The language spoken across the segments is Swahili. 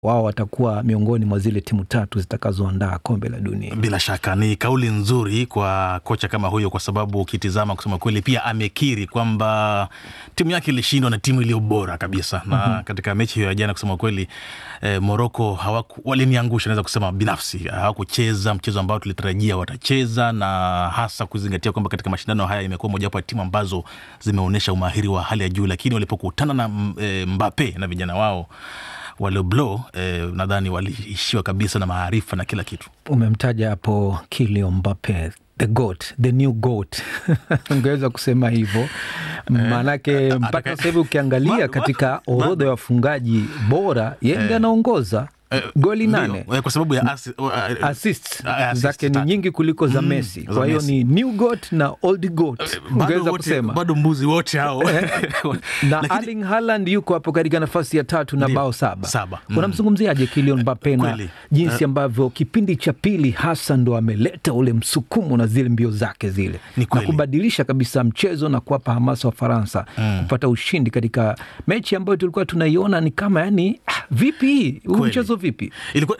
wao watakuwa miongoni mwa zile timu tatu zitakazoandaa kombe la dunia. Bila shaka ni kauli nzuri kwa kocha kama huyo, kwa sababu ukitizama, kusema kweli, pia amekiri kwamba timu yake ilishindwa na timu iliyo bora kabisa na mm -hmm. katika mechi hiyo ya jana, kusema kweli eh, Moroko waliniangusha, naweza kusema binafsi, hawakucheza mchezo ambao tulitarajia watacheza, na hasa kuzingatia kwamba katika mashindano haya imekuwa mojawapo ya timu ambazo zimeonyesha umahiri wa hali ya juu, lakini walipokutana na e, Mbappe na vijana wao wale blo eh, nadhani waliishiwa kabisa na maarifa na kila kitu. Umemtaja hapo Kylian Mbappe the goat, the new goat ungeweza kusema hivyo maanake mpaka sasa hivi ukiangalia katika orodha ya wafungaji bora yeye ndiye anaongoza goli nane kwa sababu ya assist, assist zake ni nyingi kuliko za Messi. Kwa hiyo ni new goat na old goat ungeweza kusema bado mbuzi wote hao na Erling Haaland yuko hapo katika nafasi ya tatu na bao saba, saba. Mm. Unamzungumziaje Kylian Mbappe na jinsi ambavyo kipindi cha pili hasa ndo ameleta ule msukumo na zile mbio zake zile na kubadilisha kabisa mchezo na kuwapa hamasa wa Faransa mm. kupata ushindi katika mechi ambayo tulikuwa tunaiona ni kama yani, vipi huu mchezo vipi? Ilikuwa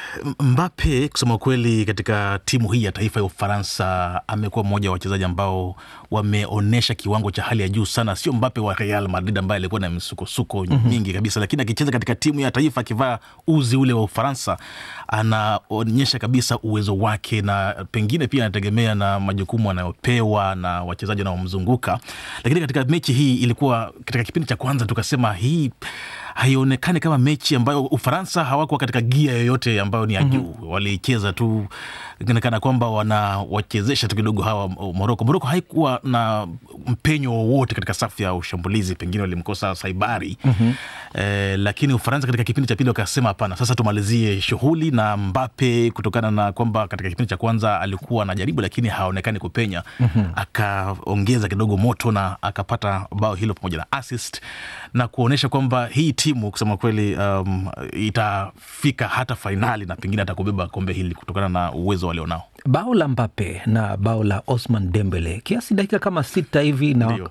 Mbappe kusema kweli, katika timu hii ya taifa ya Ufaransa amekuwa mmoja wa wachezaji ambao wameonyesha kiwango cha hali ya juu sana. Sio Mbappe wa Real Madrid ambaye alikuwa na misukosuko mm -hmm. nyingi kabisa, lakini akicheza katika timu ya taifa akivaa uzi ule wa Ufaransa anaonyesha kabisa uwezo wake, na pengine pia anategemea na majukumu anayopewa na wachezaji wanaomzunguka. Lakini katika mechi hii ilikuwa katika kipindi cha kwanza tukasema hii haionekani kama mechi ambayo Ufaransa hawakuwa katika gia yoyote ambayo ni ya juu. mm -hmm. Walicheza tu kana kwamba wanawachezesha tu kidogo hawa Moroko. Moroko haikuwa na mpenyo wowote katika safu ya ushambulizi, pengine walimkosa Saibari. mm -hmm. Eh, lakini Ufaransa katika kipindi cha pili wakasema hapana, sasa tumalizie shughuli na Mbappe, kutokana na kwamba katika kipindi cha kwanza alikuwa anajaribu lakini haonekani kupenya. mm -hmm. Akaongeza kidogo moto na akapata bao hilo pamoja na assist na kuonyesha kwamba hii timu kusema kweli, um, itafika hata fainali na pengine atakubeba kombe hili kutokana na uwezo walionao. Bao la Mbappe na bao la Osman Dembele kiasi dakika kama sita hivi na